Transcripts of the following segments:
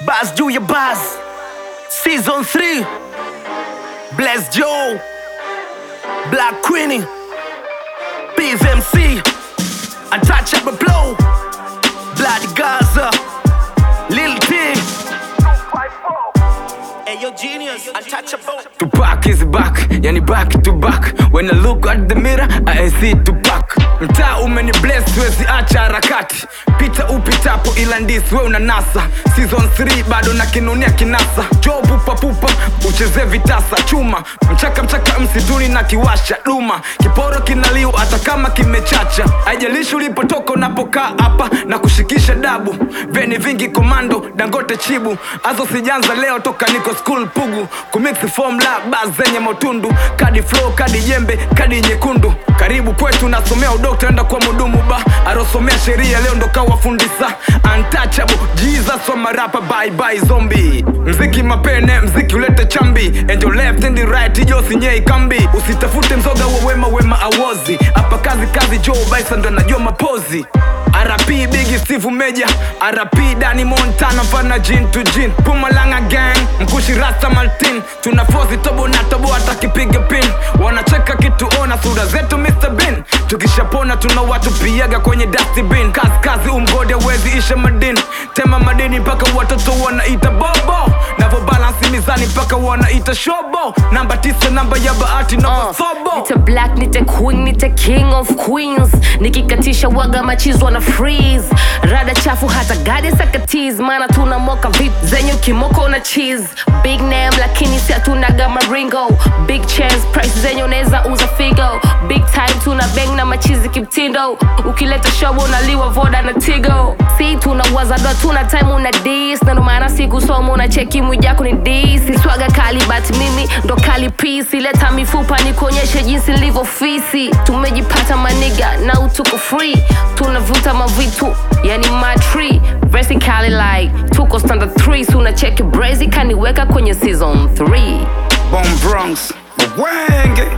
Buzz juu ya Buzz Season 3 Bless Joe Black Queenie Biz MC Untouchable Blow Blood Gaza Lil T Ayo genius Untouchable Tupac is back, yani back to back When I look at the mirror, I see Tupac Mtaa umeni bless, wezi acha harakati Pita upitapo ila ndisi we unanasa Season 3 bado na kinunia kinasa Jo pupa pupa, ucheze vitasa chuma Mchaka mchaka msituni na kiwasha duma Kiporo kinaliu hata kama kimechacha Haijalishi ulipotoka unapokaa hapa na kushikisha dabu Veni vingi komando, dangote chibu Azo sijanza leo toka niko school pugu Kumix formula bas zenye motundu Kadi flow, kadi jembe, kadi nyekundu Karibu kwetu nasomea udokta enda kwa mudumu ba Arosomea sheria leo ndo kawa fundisa Untouchable, Jesus wa marapa bye bye zombie Mziki mapene, mziki ulete chambi And your left and the right, ijo sinyei kambi Usitafute mzoga wa wema wema awozi Hapa kazi kazi Joe Bison ndo anajua mapozi RP Biggie Steve Meja RP Danny Montana mfana jin to jin Pumalanga gang mkushi Rasta Martin Tuna fosi tobo na tobo hata kipiga pin Wanacheka kituona sura zetu Mr Bean Tukishapona tuna watu piaga kwenye dustbin Kazi kazi umgode wezi isha madini Tema madini mpaka watoto wanaita bobo Navo balance mizani mpaka wanaita shobo Namba tisa namba ya bahati na Uh, masobo nite black nite queen nite king of queens nikikatisha waga machizwa na freeze rada chafu hata gade sakatis maana tuna moka vip zenye kimoko na cheese big name lakini si hatunaga maringo big chance price zenye unaweza uza figo big time tuna bang na machizi kimtindo ukileta shobo unaliwa voda na tigo si tuna wazadwa tuna time una dis na ndo maana sikusoma una cheki mwijako ni dis swaga kali but mimi ndo kali pisi leta mifupa nikuonyeshe jinsi nilivyo fisi tumejipata maniga na utuko free tunavuta mavitu yani matri vertically like tuko standard 3 so unacheki brazy kaniweka kwenye season 3 Bone Bronx wenge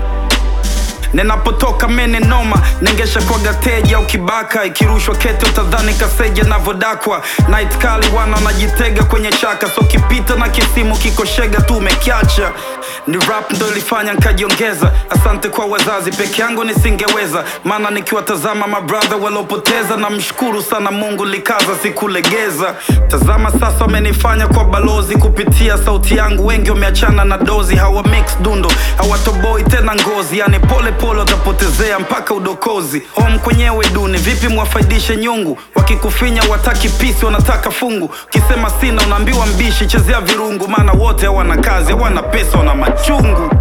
ninapotoka mene noma nengesha kwa gateja au kibaka ikirushwa kete utadhani kaseja navodakwa night kali wana wanajitega kwenye chaka so kipita na kisimu kikoshega tu umekiacha ni rap ndo ilifanya nkajiongeza asante kwa wazazi peke yangu nisingeweza maana nikiwatazama mabradha waliopoteza na mshukuru sana mungu likaza sikulegeza tazama sasa wamenifanya kwa balozi kupitia sauti yangu wengi wameachana na dozi hawa mix dundo hawatoboi tena ngozi yani pole pole watapotezea mpaka udokozi home kwenyewe duni vipi mwafaidishe nyungu wakikufinya wataki pisi wanataka fungu kisema sina unaambiwa mbishi chezea virungu maana wote hawana kazi hawana pesa wana machungu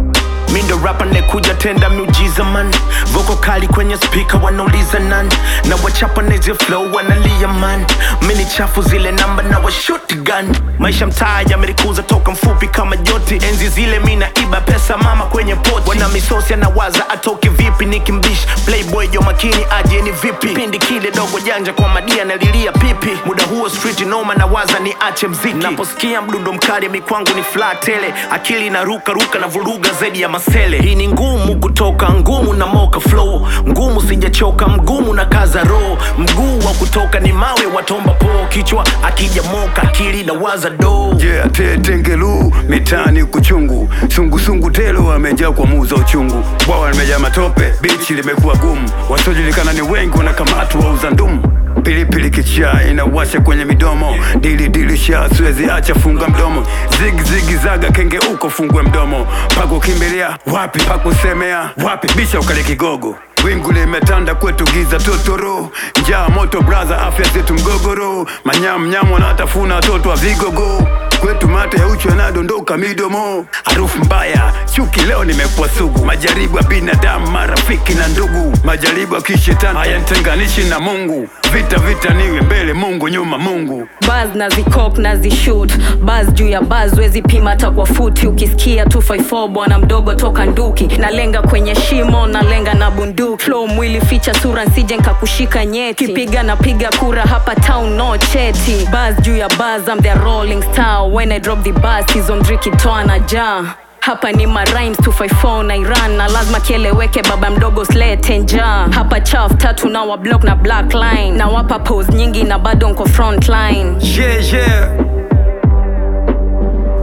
Mi ndo rapa nekuja tenda miujiza man voko kali kwenye spika wanauliza nan na wachapa neze flow wanalia man mini chafu zile namba na washuti gun maisha mtaa yamerikuza toka mfupi kama joti enzi zile mi naiba pesa mama kwenye poti wana misosi anawaza atoke vipi nikimbish playboy jo makini aje ni vipi pindi kile dogo janja kwa madia nalilia pipi muda huo street noma na waza ni ache mziki naposikia mdundo mkali mikwangu ni flat tele akili inaruka ruka na vuruga zaidi ya masele hii ni ngumu kutoka ngumu na moka flow ngumu sijachoka mgumu na kaza roho mguu wa kutoka ni mawe watomba po kichwa akija moka akili na waza do Yeah, tetengelu mitani kuchungu sungusungu telo wamejaa kwa muza uchungu bwawa limejaa matope bichi limekuwa gumu wasiojulikana ni wengi wanakamatwa wauza ndumu pilipili kichaa inawasha kwenye midomo dili dili sha siwezi acha funga mdomo zigi zigi zaga kenge uko fungue mdomo pakukimbilia wapi pakusemea wapi bisha ukale kigogo wingu limetanda kwetu giza totoro njaa moto braza afya zetu mgogoro manyamnyamu wanatafuna watoto wa vigogo kwetu mate ya uchu yanadondoka midomo harufu mbaya chuki leo nimekuwa sugu majaribu ya binadamu marafiki na ndugu majaribu ya kishetani hayanitenganishi na mungu vita vita niwe mbele mungu nyuma mungu baz na zikop na zishut baz juu ya baz wezi pima hata kwa futi ukisikia 254 bwana mdogo toka nduki nalenga kwenye shimo nalenga na bunduki flow mwili ficha sura nsije nkakushika nyeti kipiga napiga kura hapa town no cheti baz juu ya baz I'm the rolling star when I drop the bus season 3 kitoa na jaa hapa ni marimes 254 na iran na lazima kieleweke baba mdogo slete njaa hapa chaf tatu na wa block na black line na wapa pose nyingi na bado nko front line yeah, yeah.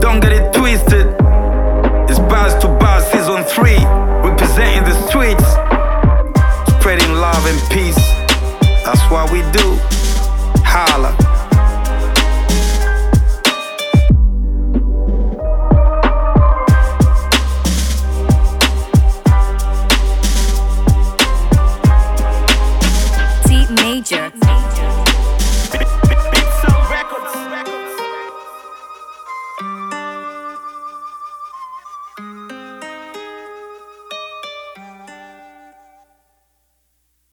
don't get it twisted. It's Buzz to Buzz season 3.